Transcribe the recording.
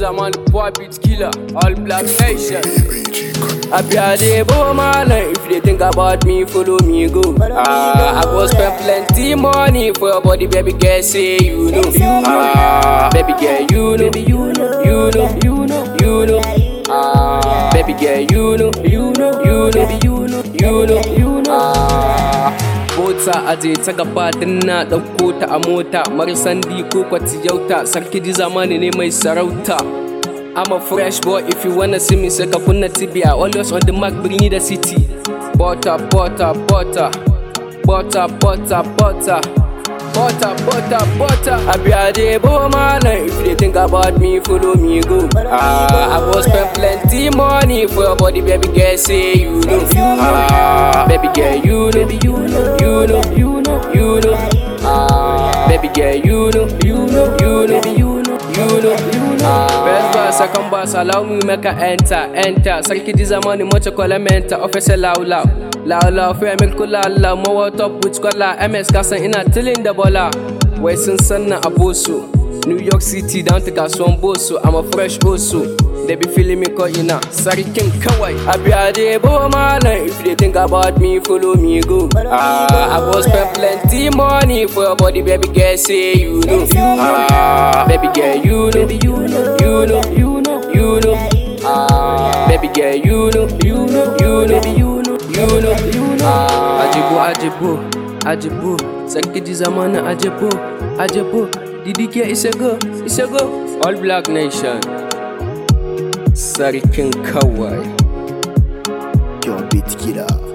Zaman boy beat killer, all black nation. Happy a day, boy, man. If they think about me, follow me, go. Ah, I go spend plenty money for your body, baby girl. Say you know, ah, baby girl, you know, you know, you know, you know, you know. Ah, baby girl, you know, you know, you know, you know, you know, you know. Ah. Mota aje ta gaba din na ɗauko ta a mota Marisandi ko kwatiyauta Sarki di zamani ne mai sarauta I'm a fresh boy if you wanna see me sai ka kunna tibia Always on the mark birni da city Butter, butter, butter Butter, butter, butter Butter, butter, butter I be a day boy man If they think about me follow me go Ah, I go spend plenty money For your body baby girl say you know Ah, baby girl you know You know, you know, you know, you know Ah, baby girl you know You know, you know, you know, you know, you know First verse, second verse, allow me make a enter, enter Sarki di zamani mocha kola menta Officer loud loud Loud loud, fair milk kula la Mowa top with kola MS kasan ina tilin da bola Wai sun sanna a boso New York City down to kasuwan boso I'm a fresh oso They be feeling me cause ina Sarkin kawai I be a day boy man If they think about me follow me go Ah, I go spend plenty money For your body baby girl say you know Ah, baby girl you know You know, you know, you know, you know Ah, baby girl you know You know, you know, you know, you know, you know Ah, Ajibo, ajibo, ajibo Sarki di zamana ajibo, ajibo DDK is a go, is a go All Black Nation Sarkin kawai Your beat killer.